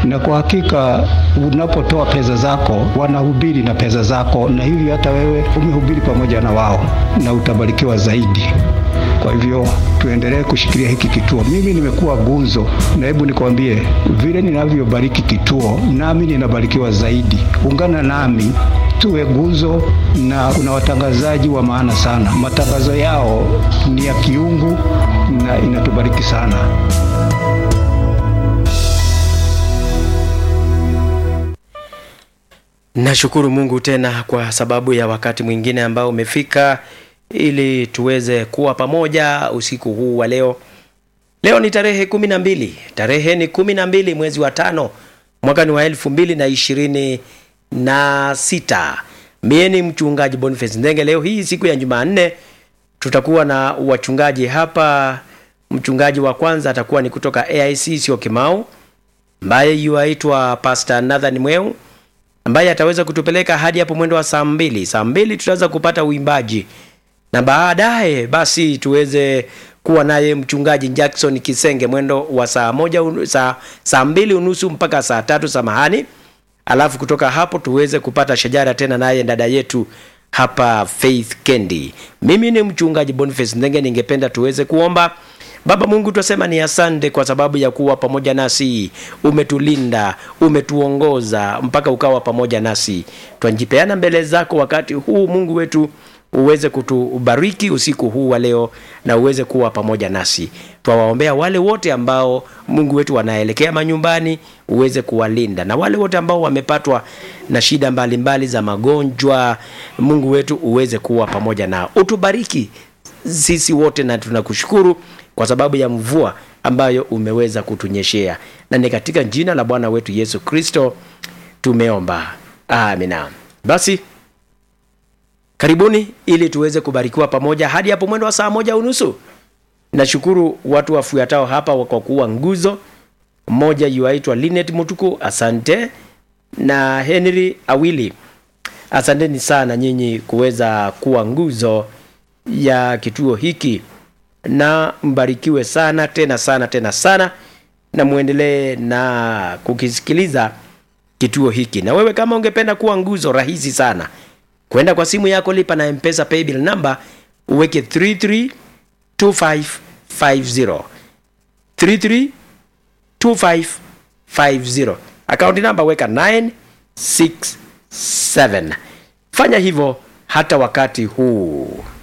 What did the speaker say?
na kwa hakika unapotoa pesa zako wanahubiri na pesa zako, na hivyo hata wewe umehubiri pamoja na wao na utabarikiwa zaidi. Kwa hivyo tuendelee kushikilia hiki kituo. Mimi nimekuwa gunzo, na hebu nikwambie vile ninavyobariki kituo, nami ninabarikiwa zaidi. Ungana nami tuwe gunzo, na kuna watangazaji wa maana sana. Matangazo yao ni ya kiungu na inatubariki sana. Nashukuru Mungu tena kwa sababu ya wakati mwingine ambao umefika ili tuweze kuwa pamoja usiku huu wa leo. Leo ni tarehe kumi na mbili, tarehe ni kumi na mbili mwezi wa tano mwaka ni wa elfu mbili na ishirini na sita. Mie ni mchungaji Boniface Ndenge. Leo hii siku ya Jumanne tutakuwa na wachungaji hapa. Mchungaji wa kwanza atakuwa ni kutoka AIC sio Kimau, ambaye yuaitwa Pastor Nathan Mweu ambaye ataweza kutupeleka hadi hapo mwendo wa saa mbili. Saa mbili tutaweza kupata uimbaji na baadaye basi tuweze kuwa naye mchungaji Jackson Kisenge mwendo wa saa moja unu, saa, saa mbili unusu mpaka saa tatu samahani. Alafu kutoka hapo tuweze kupata shajara tena naye dada yetu hapa Faith Kendi. Mimi ni mchungaji Boniface Ndenge, ningependa tuweze kuomba. Baba Mungu, twasema ni asante kwa sababu ya kuwa pamoja nasi, umetulinda, umetuongoza mpaka ukawa pamoja nasi. Twajipeana mbele zako wakati huu Mungu wetu uweze kutubariki usiku huu wa leo na uweze kuwa pamoja nasi. Twawaombea wale wote ambao Mungu wetu wanaelekea manyumbani, uweze kuwalinda na wale wote ambao wamepatwa na shida mbalimbali mbali za magonjwa, Mungu wetu uweze kuwa pamoja nao. Utubariki sisi wote na tunakushukuru kwa sababu ya mvua ambayo umeweza kutunyeshea, na ni katika jina la Bwana wetu Yesu Kristo tumeomba, amina. Basi karibuni ili tuweze kubarikiwa pamoja hadi hapo mwendo wa saa moja unusu. Nashukuru watu wafuatao hapa kwa kuwa nguzo. Mmoja yuaitwa Linet Mutuku, asante, na Henry Awili, asanteni sana nyinyi kuweza kuwa nguzo ya kituo hiki, na mbarikiwe sana tena sana tena sana, na muendelee na kukisikiliza kituo hiki. Na wewe kama ungependa kuwa nguzo, rahisi sana kwenda kwa simu yako, lipa na Mpesa paybill number, uweke 332550 332550 akaunti namba weka 967. Fanya hivyo hata wakati huu.